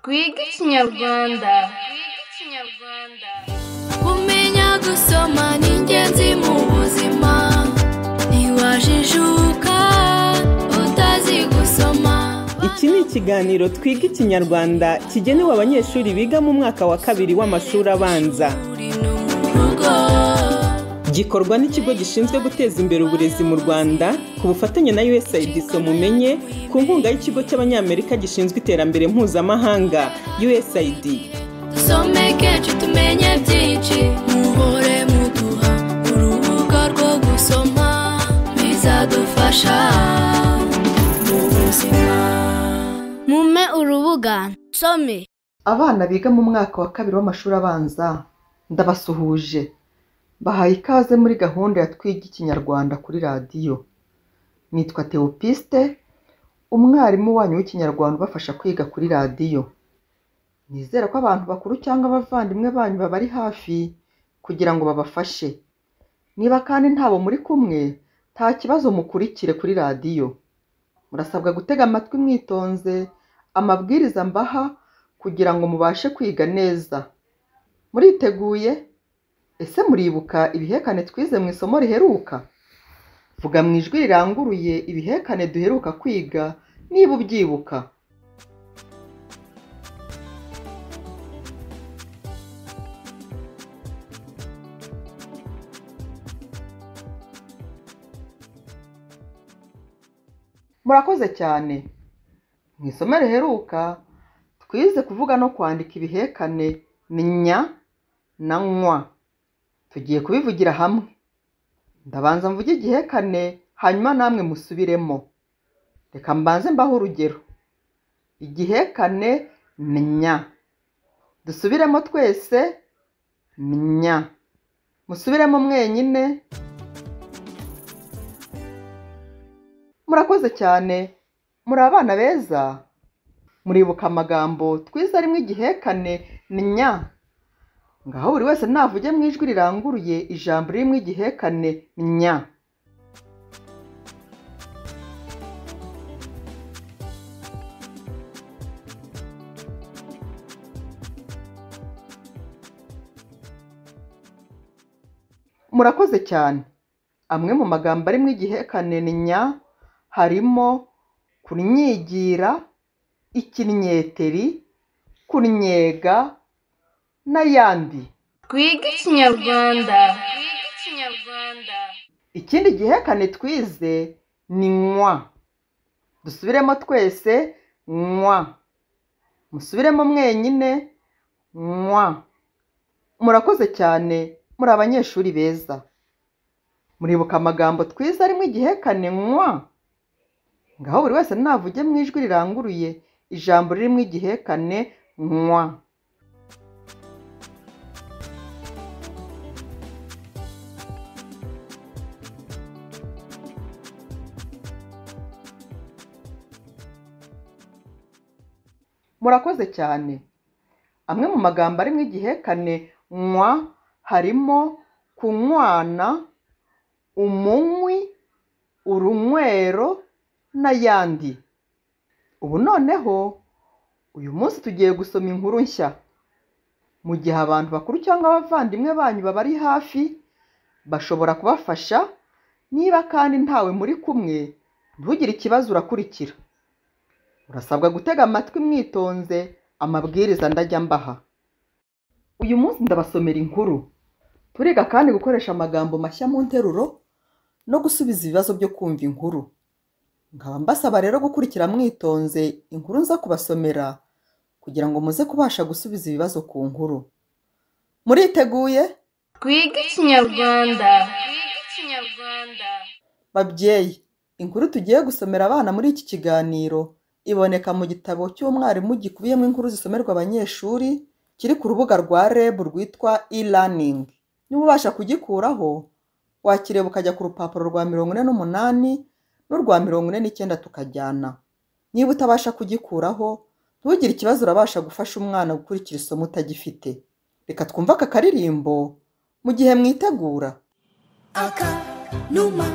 twige ikinyarwanda kumenya gusoma ni ingenzi mu buzima ntiwajijuka utazi gusoma iki ni ikiganiro twiga ikinyarwanda kigenewe abanyeshuri biga mu mwaka wa kabiri w'amashuri abanza uri no mu rugo gikorwa n'ikigo gishinzwe guteza imbere uburezi mu rwanda ku bufatanye na usaid mumenye ku nkunga y'ikigo cy'abanyamerika gishinzwe iterambere mpuzamahanga usaid dusomeke tumenye byinshi muhore muduha urubuga rwo gusoma bizadufasha mu buzima mume urubuga nsome abana biga mu mwaka wa kabiri w'amashuri abanza ndabasuhuje bahaye ikaze muri gahunda ya twiga ikinyarwanda kuri radiyo nitwa teopiste umwarimu wanyu w'ikinyarwanda ubafasha kwiga kuri radiyo nizera ko abantu bakuru cyangwa abavandimwe banyu babari hafi kugira ngo babafashe niba kandi ntabo muri kumwe nta kibazo mukurikire kuri radiyo murasabwa gutega amatwi mwitonze amabwiriza mbaha kugira ngo mubashe kwiga neza muriteguye ese muribuka ibihekane twize mu isomo riheruka vuga mu ijwi riranguruye ibihekane duheruka kwiga niba ubyibuka murakoze cyane mu isomo riheruka twize kuvuga no kwandika ibihekane ni nya na nywa tugiye kubivugira hamwe ndabanza mvuge igihekane hanyuma namwe musubiremo reka mbanze mbaho urugero igihekane ni nya dusubiremo twese ni nya musubiremo mwenyine murakoze cyane muri abana beza muribuka amagambo twize arimo igihekane ni nya ngaho buri wese navuge mu ijwi riranguruye ijambo ririmo igihekane nya murakoze cyane amwe mu magambo arimo igihekane ni nya harimo kunyigira ikinyeteri kunyega n'ayandi twige ikinyarwanda ikindi gihekane twize ni nywa dusubiremo twese nywa musubiremo mwenyine nywa murakoze cyane muri abanyeshuri beza muribuka amagambo twize arimo igihekane nywa ngaho buri wese navuge mu ijwi riranguruye ijambo ririmo igihekane nywa murakoze cyane amwe mu magambo arimo igihekane nywa harimo kunywana umunywi urunywero n'ayandi ubu noneho uyu munsi tugiye gusoma inkuru nshya mu gihe abantu bakuru cyangwa abavandimwe banyu babari hafi bashobora kubafasha niba kandi ntawe muri kumwe ntugire ikibazo urakurikira urasabwa gutega amatwi mwitonze amabwiriza ndajya mbaha uyu munsi ndabasomera inkuru turiga kandi gukoresha amagambo mashya mu nteruro no gusubiza ibibazo byo kumva inkuru nkaba mbasaba rero gukurikira mwitonze inkuru nza kubasomera kugira ngo muze kubasha gusubiza ibibazo ku nkuru muriteguye twige ikinyarwanda babyeyi inkuru tugiye gusomera abana muri iki kiganiro iboneka mu gitabo cy'umwarimu gikubiyemo inkuru zisomerwa abanyeshuri kiri ku rubuga rwa reb rwitwa e-learning niba ubasha kugikuraho wakireba ukajya ku rupapuro rwa mirongo ine n'umunani n'urwa mirongo ine n'icyenda tukajyana niba utabasha kugikuraho ntugire ikibazo urabasha gufasha umwana gukurikira isomo utagifite reka twumve aka karirimbo mu gihe mwitegura aka numa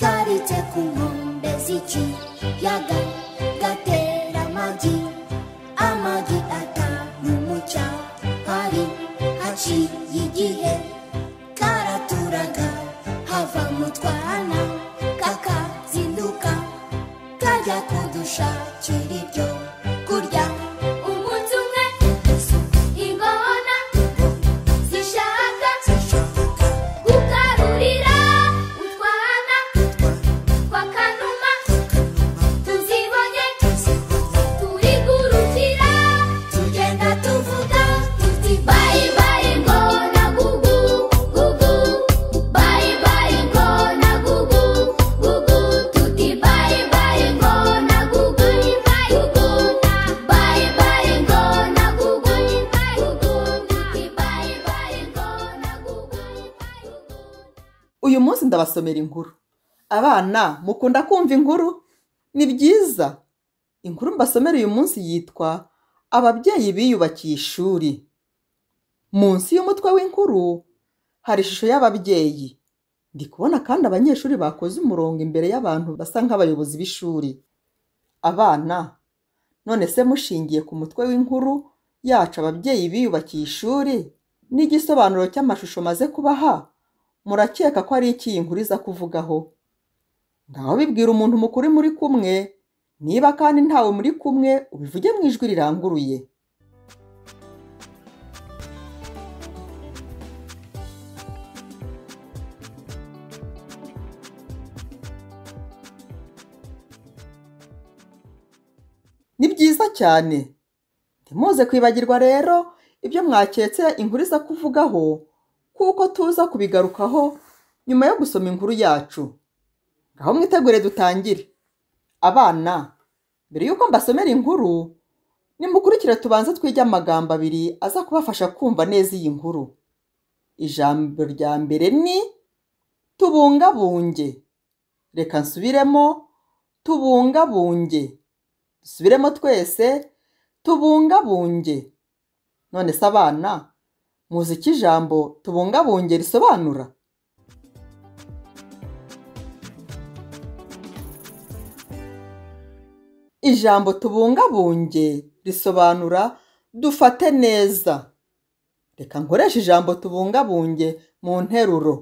karitse ku nkombe z'ikiyaga gatera amagi amagi ndabasomera inkuru abana mukunda kumva inkuru ni byiza inkuru mbasomera uyu munsi yitwa ababyeyi biyubakiye ishuri munsi y'umutwe w'inkuru hari ishusho y'ababyeyi ndi kubona kandi abanyeshuri bakoze umurongo imbere y'abantu basa nk'abayobozi b'ishuri abana none se mushingiye ku mutwe w'inkuru yacu ababyeyi biyubakiye ishuri n'igisobanuro cy'amashusho maze kubaha murakeka ko ari iki iyi nkuru iza kuvugaho ngaho bibwira umuntu mukuru muri kumwe niba kandi ntawe muri kumwe ubivuge mu ijwi riranguruye ni byiza cyane ntimuze kwibagirwa rero ibyo mwaketse inkuru iza kuvugaho kuko tuza kubigarukaho nyuma yo gusoma inkuru yacu ngaho mwitegure dutangire abana mbere y'uko mbasomera inkuru nimukurikire tubanze twige amagambo abiri aza kubafasha kumva neza iyi nkuru ijambo rya mbere ni tubungabunge reka nsubiremo tubungabunge dusubiremo twese tubungabunge none se abana muzi icyo ijambo tubungabunge risobanura ijambo tubungabunge risobanura dufate neza reka nkoreshe ijambo tubungabunge mu nteruro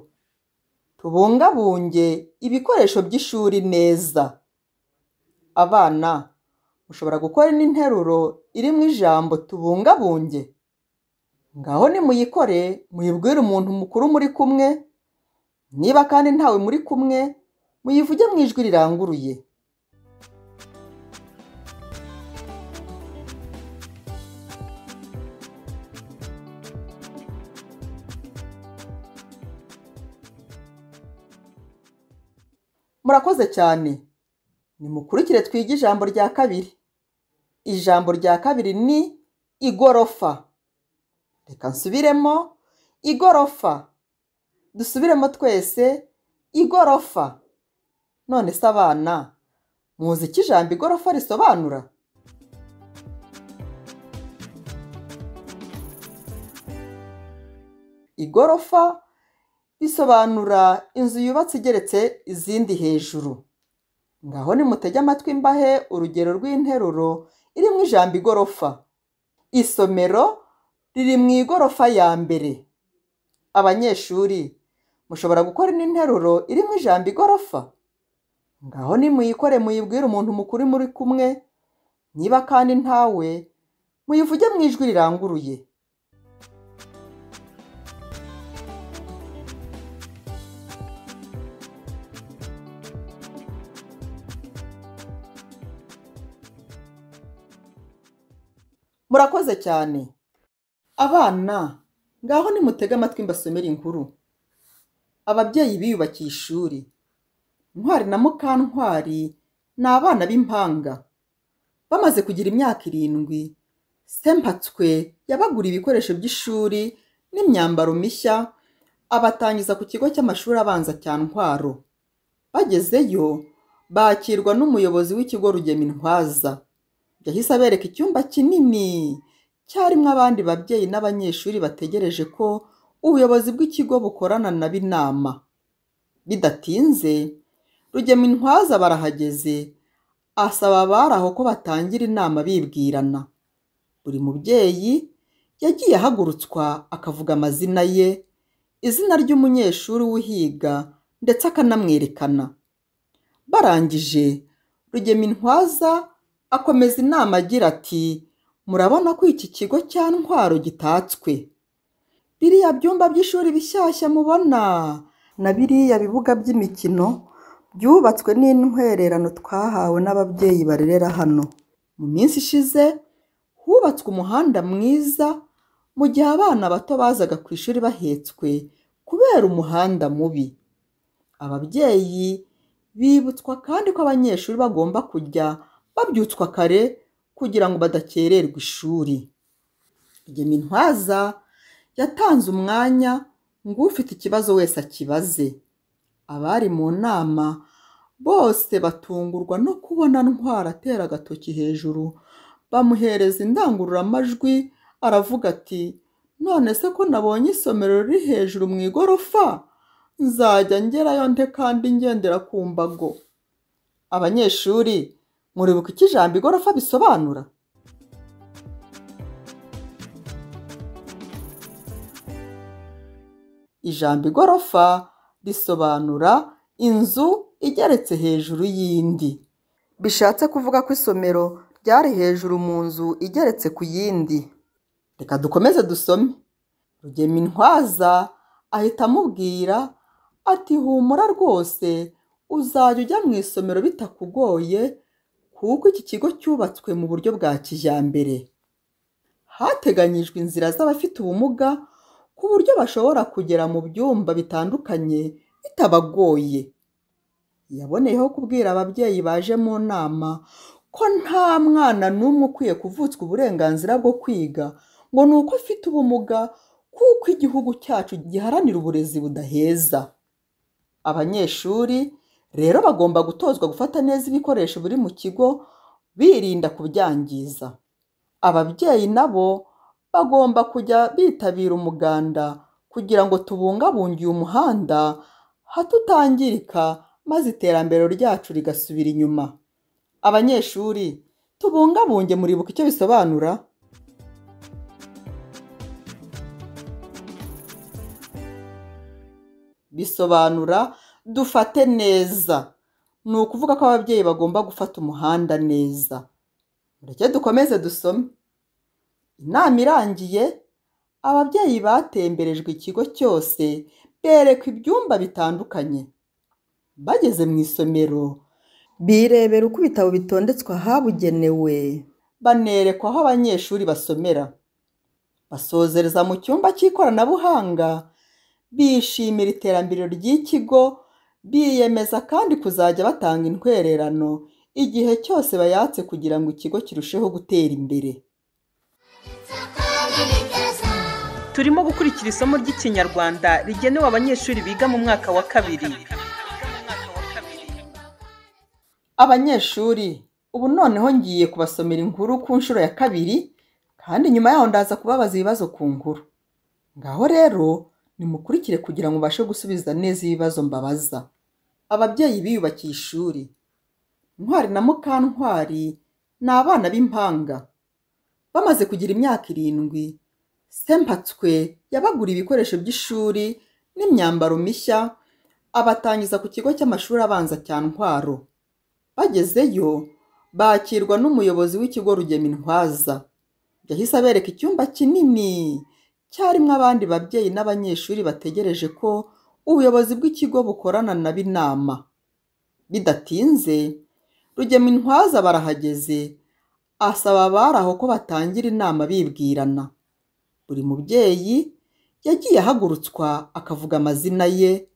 tubungabunge ibikoresho by'ishuri neza abana mushobora gukora n'interuro irimo ijambo tubungabunge ngaho nimuyikore muyibwire umuntu mukuru muri kumwe niba kandi ntawe muri kumwe muyivuge mu ijwi riranguruye murakoze cyane nimukurikire twige ijambo rya kabiri ijambo rya kabiri ni igorofa reka nsubiremo igorofa dusubiremo twese igorofa none se abana muzi icyo ijambo igorofa risobanura igorofa risobanura inzu yubatse igeretse izindi hejuru ngaho nimutege amatwi mbahe urugero rw'interuro iri mu ijambo igorofa isomero riri mu igorofa ya mbere abanyeshuri mushobora gukora n'interuro iri mu ijambo igorofa ngaho nimuyikore muyibwire umuntu mukuru muri kumwe niba kandi ntawe muyivuge mu ijwi riranguruye murakoze cyane abana ngaho nimutege amatwi mbasomere inkuru ababyeyi biyubakiye ishuri ntwari na mukantwari ni abana b'impanga bamaze kugira imyaka irindwi sempatswe yabagura ibikoresho by'ishuri n'imyambaro mishya abatangiza ku kigo cy'amashuri abanza cya ntwaro bagezeyo bakirwa n'umuyobozi w'ikigo rugema intwaza yahise abereka icyumba kinini cyarimo abandi babyeyi n'abanyeshuri bategereje ko ubuyobozi bw'ikigo bukorana na inama bidatinze rugema intwaza barahageze asaba abari aho ko batangira inama bibwirana buri mubyeyi yagiye ahagurutswa akavuga amazina ye izina ry'umunyeshuri uhiga ndetse akanamwerekana barangije rugema intwaza akomeza inama agira ati murabona ko iki kigo cya ntwaro gitatswe biriya byumba by'ishuri bishyashya mubona na biriya bibuga by'imikino byubatswe n'intwererano twahawe n'ababyeyi barerera hano mu minsi ishize hubatswe umuhanda mwiza mu gihe abana bato bazaga ku ishuri bahetswe kubera umuhanda mubi ababyeyi bibutswa kandi ko abanyeshuri bagomba kujya babyutswa kare kugira ngo badakererwa ishuri igemi intwaza yatanze umwanya ngo ufite ikibazo wese akibaze abari mu nama bose batungurwa no kubona ntwara atera agatoki hejuru bamuhereza indangururamajwi aravuga ati none se ko nabonye isomero riri hejuru mu igorofa nzajya ngerayo nte kandi ngendera ku mbago abanyeshuri muribuka icyo ijambo igorofa bisobanura ijambo igorofa risobanura inzu igeretse hejuru y'indi bishatse kuvuga ko isomero ryari hejuru mu nzu igeretse ku yindi reka dukomeze dusome rugemintwaza ahita amubwira ati humura rwose uzajya ujya mu isomero bitakugoye kuko iki kigo cyubatswe mu buryo bwa kijyambere hateganyijwe inzira z'abafite ubumuga ku buryo bashobora kugera mu byumba bitandukanye bitabagoye yaboneyeho kubwira ababyeyi baje mu nama ko nta mwana n'umwe ukwiye kuvutswa uburenganzira bwo kwiga ngo ni uko afite ubumuga kuko igihugu cyacu giharanira uburezi budaheza abanyeshuri rero bagomba gutozwa gufata neza ibikoresho biri mu kigo birinda kubyangiza ababyeyi nabo bagomba kujya bitabira umuganda kugira ngo tubungabunge uyu muhanda hato utangirika maze iterambere ryacu rigasubira inyuma abanyeshuri tubungabunge muribuka icyo bisobanura bisobanura dufate neza ni ukuvuga ko ababyeyi bagomba gufata umuhanda neza mureke dukomeze dusome inama irangiye ababyeyi batemberejwe ikigo cyose berekwa ibyumba bitandukanye bageze mu isomero birebera uko ibitabo bitondetswe ahabugenewe banerekwa aho abanyeshuri basomera basozereza mu cyumba cy'ikoranabuhanga bishimira iterambere ry'ikigo biyemeza kandi kuzajya batanga intwererano igihe cyose bayatse kugira ngo ikigo kirusheho gutera imbere turimo gukurikira isomo ry'ikinyarwanda rigenewe abanyeshuri biga mu mwaka wa kabiri abanyeshuri ubu noneho ngiye kubasomera inkuru ku nshuro ya kabiri kandi nyuma yaho ndaza kubabaza ibibazo ku nkuru ngaho rero nimukurikire kugira ngo ubashe gusubiza neza ibibazo mbabaza ababyeyi biyubakiye ishuri ntwari na mukantwari ni abana b'impanga bamaze kugira imyaka irindwi sempatswe yabagura ibikoresho by'ishuri n'imyambaro mishya abatangiza ku kigo cy'amashuri abanza cya ntwaro bagezeyo bakirwa n'umuyobozi w'ikigo rugemintwaza yahise abereka icyumba kinini cyarimo abandi babyeyi n'abanyeshuri bategereje ko ubuyobozi bw'ikigo bukorana na b'inama bidatinze rugemintwaza barahageze asaba abari aho ko batangira inama bibwirana buri mubyeyi yagiye ahagurutswa akavuga amazina ye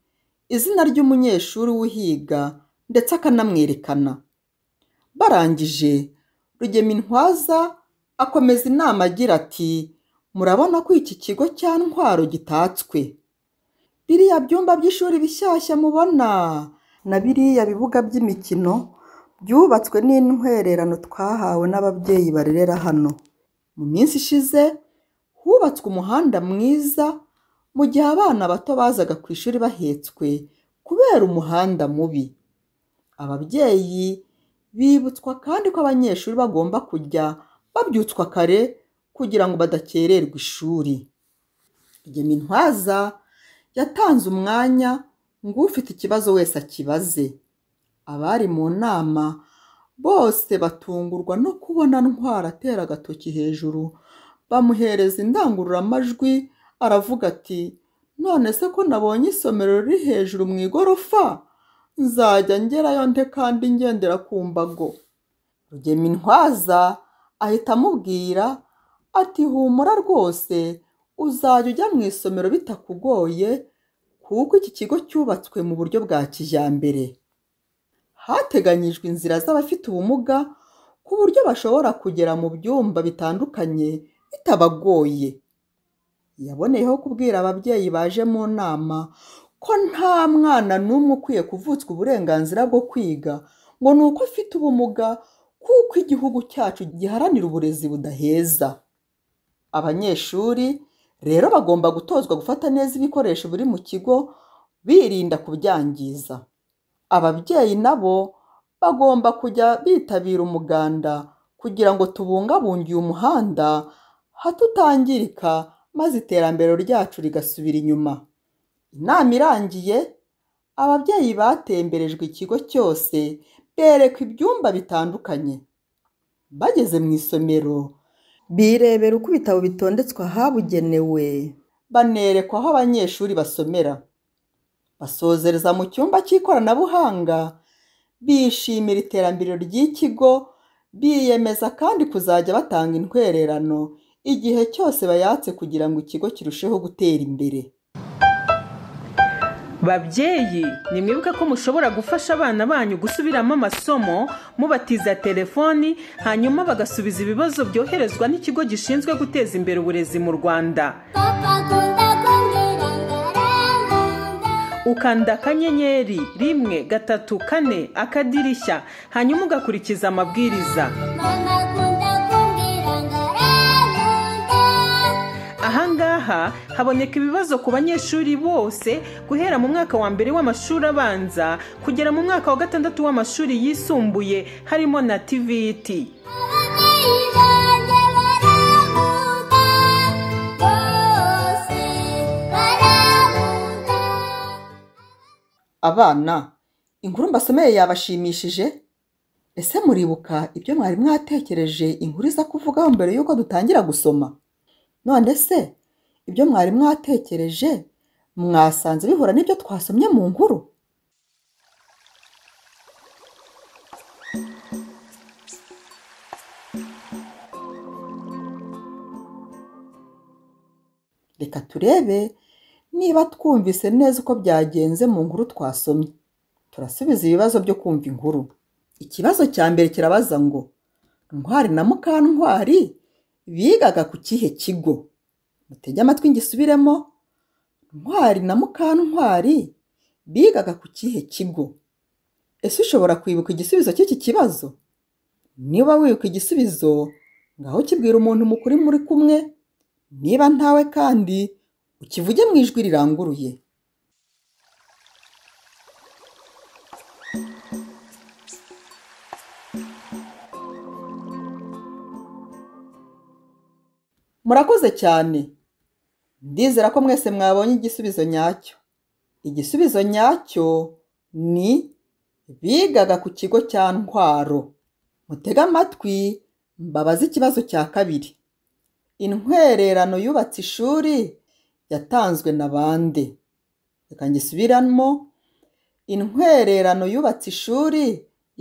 izina ry'umunyeshuri uhiga ndetse akanamwerekana barangije rugemintwaza akomeza inama agira ati murabona ko iki kigo cya ntwaro gitatswe biriya byumba by'ishuri bishyashya mubona na biriya bibuga by'imikino byubatswe n'intwererano twahawe n'ababyeyi barerera hano mu minsi ishize hubatswe umuhanda mwiza mu gihe abana bato bazaga ku ishuri bahetswe kubera umuhanda mubi ababyeyi bibutswa kandi ko abanyeshuri bagomba kujya babyutswa kare kugira ngo badakererwa ishuri Rugemintwaza yatanze umwanya ngo ufite ikibazo wese akibaze abari mu nama bose batungurwa no kubona ntwara atera agatoki hejuru bamuhereza indangururamajwi aravuga ati none se ko nabonye isomero riri hejuru mu igorofa nzajya ngerayo nte kandi ngendera ku mbago rugemintwaza ahita amubwira ati humura rwose uzajya ujya mu isomero bitakugoye kuko iki kigo cyubatswe mu buryo bwa kijyambere hateganyijwe inzira z'abafite ubumuga ku buryo bashobora kugera mu byumba bitandukanye bitabagoye yaboneyeho kubwira ababyeyi baje mu nama ko nta mwana n'umwe ukwiye kuvutswa uburenganzira bwo kwiga ngo ni uko afite ubumuga kuko igihugu cyacu giharanira uburezi budaheza abanyeshuri rero bagomba gutozwa gufata neza ibikoresho biri mu kigo birinda kubyangiza ababyeyi nabo bagomba kujya bitabira umuganda kugira ngo tubungabunge uyu muhanda hato utangirika maze iterambere ryacu rigasubira inyuma inama irangiye ababyeyi batemberejwe ikigo cyose berekwa ibyumba bitandukanye bageze mu isomero birebera uko ibitabo bitondetswe ahabugenewe banerekwa aho abanyeshuri basomera basozereza mu cyumba cy'ikoranabuhanga bishimira iterambere ry'ikigo biyemeza kandi kuzajya batanga intwererano igihe cyose bayatse kugira ngo ikigo kirusheho gutera imbere babyeyi nimwibuke ko mushobora gufasha abana banyu gusubiramo amasomo mubatiza telefoni hanyuma bagasubiza ibibazo byoherezwa n'ikigo gishinzwe guteza imbere uburezi mu rwanda papa akunda kundirangaranga ukanda akanyenyeri rimwe gatatu kane akadirishya hanyuma ugakurikiza amabwiriza mama akunda kundirangaranga ahangaha haboneka ibibazo ku banyeshuri bose guhera mu mwaka wa mbere w'amashuri abanza kugera mu mwaka wa gatandatu w'amashuri yisumbuye harimo na tiviti ababyeyi banjye baravuga bose baravuga abana inkuru mbasomeye yabashimishije ese muribuka ibyo mwari mwatekereje inkuru iza kuvugaho mbere y'uko dutangira gusoma none se ibyo mwari mwatekereje mwasanze bihura n'ibyo twasomye mu nkuru reka turebe niba twumvise neza uko byagenze mu nkuru twasomye turasubiza ibibazo byo kumva inkuru ikibazo cya mbere kirabaza ngo ntwari na mukantwari bigaga ku kihe kigo mutege amatwi ngisubiremo ntwari na mukantwari bigaga ku kihe kigo ese ushobora kwibuka igisubizo cy'iki kibazo niba wibuka igisubizo ngaho kibwira umuntu mukuru muri kumwe niba ntawe kandi ukivuge mu ijwi riranguruye murakoze cyane ndizera ko mwese mwabonye igisubizo nyacyo igisubizo nyacyo ni bigaga ku kigo cya ntwaro mutege amatwi mbabaze ikibazo cya kabiri intwererano yubatse ishuri yatanzwe na bande reka ngisubiramo intwererano yubatse ishuri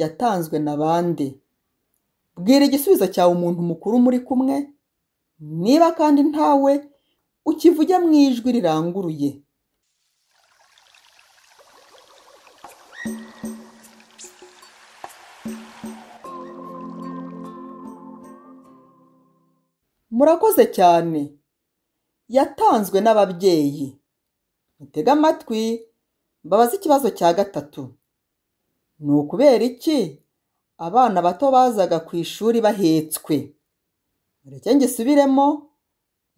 yatanzwe na bande bwira igisubizo cyawe umuntu mukuru muri kumwe niba kandi ntawe ukivuge mu ijwi riranguruye murakoze cyane yatanzwe n'ababyeyi mutege amatwi mbabaze ikibazo cya gatatu ni ukubera iki abana bato bazaga ku ishuri bahetswe mureke ngisubiremo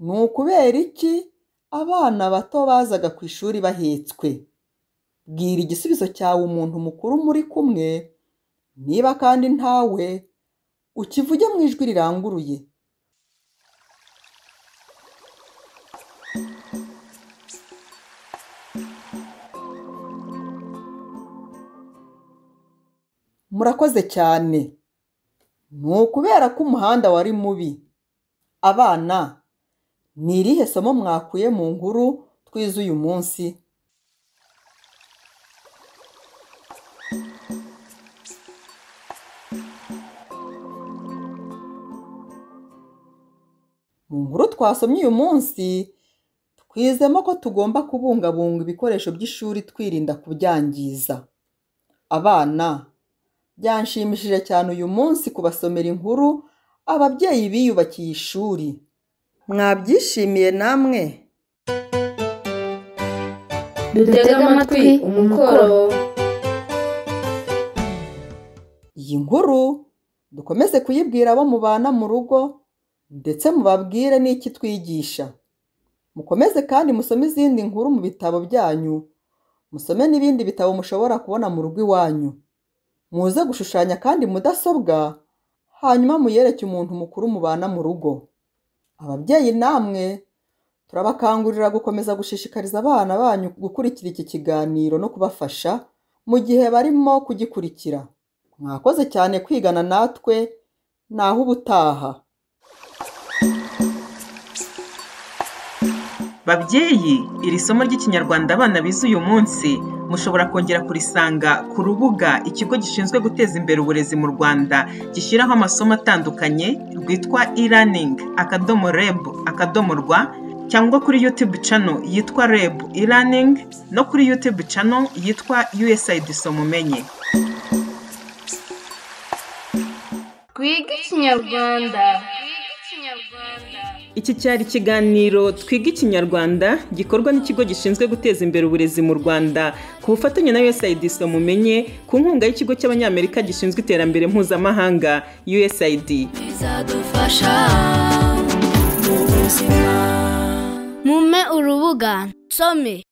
ni ukubera iki abana bato bazaga ku ishuri bahetswe bwira igisubizo cyawe umuntu mukuru muri kumwe niba kandi ntawe ukivuge mu ijwi riranguruye murakoze cyane ni ukubera ko umuhanda wari mubi abana ni irihe somo mwakuye mu nkuru twize uyu munsi mu nkuru twasomye uyu munsi twizemo ko tugomba kubungabunga ibikoresho by'ishuri twirinda kubyangiza abana byanshimishije cyane uyu munsi kubasomera inkuru ababyeyi biyubakiye ishuri mwabyishimiye namwe dutege amatwi umukoro iyi nkuru dukomeze kuyibwira abo mubana mu rugo ndetse mubabwire n'iki twigisha mukomeze kandi musome izindi nkuru mu bitabo byanyu musome n'ibindi bitabo mushobora kubona mu rugo iwanyu muze gushushanya kandi mudasobwa hanyuma muyereke umuntu mukuru mubana mu rugo ababyeyi namwe turabakangurira gukomeza gushishikariza abana banyu gukurikira iki kiganiro no kubafasha mu gihe barimo kugikurikira mwakoze cyane kwigana natwe naho ubutaha babyeyi iri somo ry'ikinyarwanda abana bize uyu munsi mushobora kongera kurisanga ku rubuga ikigo gishinzwe guteza imbere uburezi mu rwanda gishyiraho amasomo atandukanye rwitwa e-learning akadomo reb akadomo rwa cyangwa kuri youtube channel yitwa reb e-learning no kuri youtube channel yitwa usaid somumenye Twiga Ikinyarwanda. Iki cyari ikiganiro Twiga Ikinyarwanda gikorwa n'ikigo gishinzwe guteza imbere uburezi mu Rwanda ku bufatanye na USAID mumenye ku nkunga y'ikigo cy'Abanyamerika gishinzwe iterambere mpuzamahanga USAID. bizadufasha mu buzima mume urubuga nsome